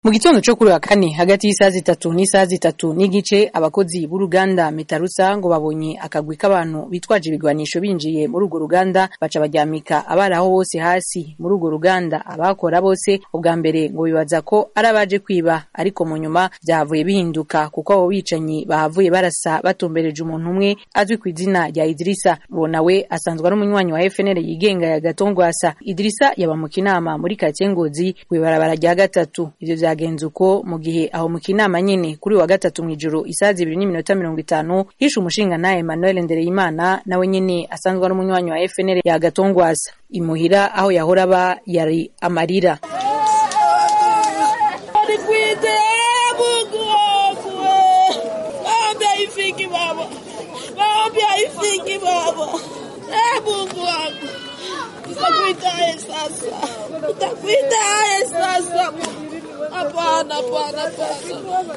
Mu gitondo co kuri wa kane hagati y'isaha zitatu n'isaha zitatu n'igice abakozi b'uruganda Metarusa ngo babonye akagwi k'abantu bitwaje ibigwanisho binjiye muri urwo ruganda baca baryamika abari aho bose hasi muri urwo ruganda abakora bose ubwa mbere ngo bibaza ko ari abaje kwiba ariko mu nyuma vyahavuye bihinduka kuko abo bicanyi bahavuye barasa batumbereje umuntu umwe azwi ku izina rya Idrisa uwo nawe asanzwe ari umunywanyi wa FNL yigenga ya Gatongwasa Idrisa yaba mu kinama muri quartier Ngozi kw'ibarabara rya gatatu ivyo vyagenze uko mu gihe aho mu kinama nyene kuri wa gatatu mw'ijoro isaha zibiri n'iminota mirongo itanu hishe umushinga naye Emmanuel Ndereyimana nawe nyene asanzwe ari umunywanyi wa FNL ya Gatongwasa imuhira aho yahora aba yari amarira Nikuite Mungu wangu, maombi haifiki baba, maombi haifiki baba. Eh, Mungu wangu, nitakuitaye sasa, nitakuitaye sasa. Hapana, hapana, hapana.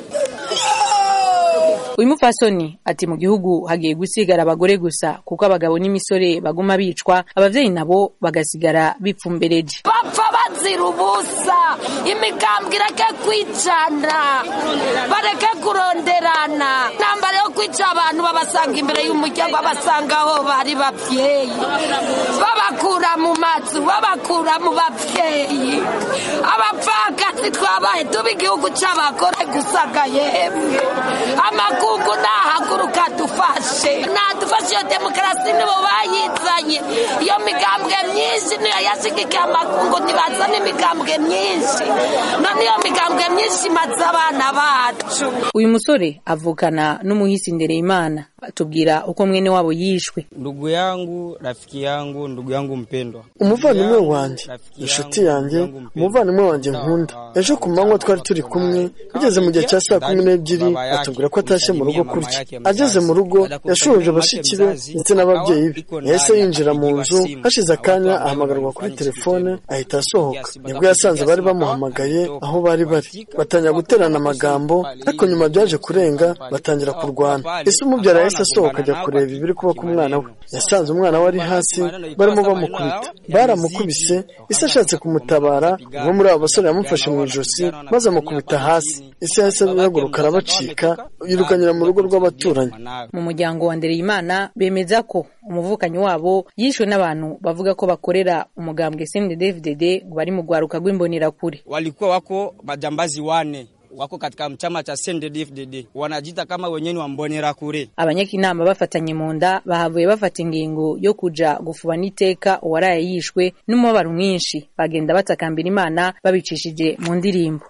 uyu mupfasoni ati mu gihugu hagiye gusigara abagore gusa kuko abagabo n'imisore baguma bicwa abavyeyi nabo bagasigara bipfumbereje bapfa bazira ubusa imigambwe ireke kwicana bareke kuronderana ntambara yo kwica abantu babasanga imbere y'umuryango babasanga aho bari bavyeyi babakura mu mazu babakura mu bavyeyi abapfakazi twabaye tuba igihugu c'abagore gusaga yemwe amakungu nahaguruka dufashe nadufashe iyo demokarasi nibo bayizanye iyo migambwe myinshi niyo yashigikiye amakungu ntibazana imigambwe myinshi none iyo migambwe myinshi imaze abana bacu uyu musore avukana n'umuhisi Ndereyimana atubwira uko mwene wabo yishwe Ndugu yangu, rafiki yangu, ndugu yangu mpendwa. umuvandimwe wanjye inshuti yanjye umuvandimwe wanjye nkunda ejo ku manywa twari turi kumwe bigeze mu gihe cya saa kumi n'ebyiri atubwira ko atashye mu rugo kurya ageze mu rugo yashoje bashiki be ndetse n'ababyeyi be yahise yinjira mu nzu hashize akanya ahamagarwa kuri telefone ahita asohoka nibwo yasanze bari bamuhamagaye aho bari bari batangira guterana amagambo ariko nyuma byaje kurenga batangira kurwana ese umubyara yahise asohoka ajya kureba ibiri kuba ku mwana we yasanze umwana we ari hasi barimo bamukubita baramukubise ise ashatse kumutabara umwe muri abo basore yamufashe mu ijosi maze amukubita hasi ise yahise ahaguruka arabacika yirukanyira mu rugo rw'abaturanyi mu muryango wa Ndereyimana bemeza ko umuvukanyi wabo yishwe n'abantu bavuga ko bakorera umugambwe CNDD-FDD ngo bari mu rwaruka rw'imbonerakure Walikuwa wako majambazi wane wako katika chama cha CNDD-FDD wanajita kama wenyewe wa Mbonerakure. abanyakinama bafatanye mu nda bahavuye bafata ingingo yo kuja gufuba n'iteka uwaraye yishwe n'umubabaro mwinshi bagenda batakambira imana babicishije mu ndirimbo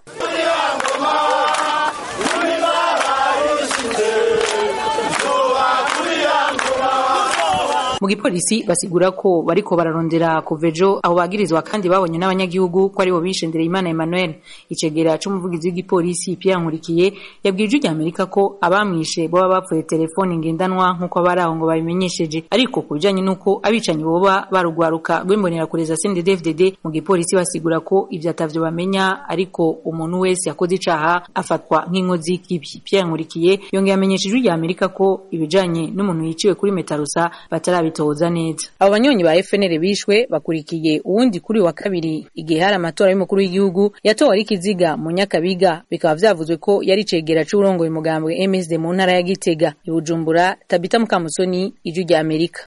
mu gipolisi basigura ko bariko bararondera kuva ejo abo bagirizwa kandi babonye n'abanyagihugu ko aribo bishe Ndereyimana Emmanuel icegera c'umuvugizi w'igipolisi Pierre Nkurikiye yabwiye ijwi ry'Amerika ko abamwishe boba bapfuye telefoni ngendanwa nk'uko abari aho ngo babimenyesheje ariko ku bijanye n'uko abicanyi boba barugwaruka rw'imbonerakure za CNDD-FDD mu gipolisi basigura ko ivyo atavyo bamenya ariko umuntu wese yakoze icaha afatwa nk'inkozi y'ikibi Pierre Nkurikiye yongeye amenyesha ijwi ry'Amerika ko ibijanye n'umuntu yiciwe kuri Metarusa batarabitoza neza abo banyonyi ba FNL bishwe bakurikiye uwundi kuri wa kabiri igihe hari amatora y'umukuru w'igihugu yatowe ari kiziga mu Nyakabiga bikaba vyavuzwe ko yari cegera c'urongoye umugambwe MSD mu ntara ya Gitega i Bujumbura Tabita Mukamusoni ijwi ry'Amerika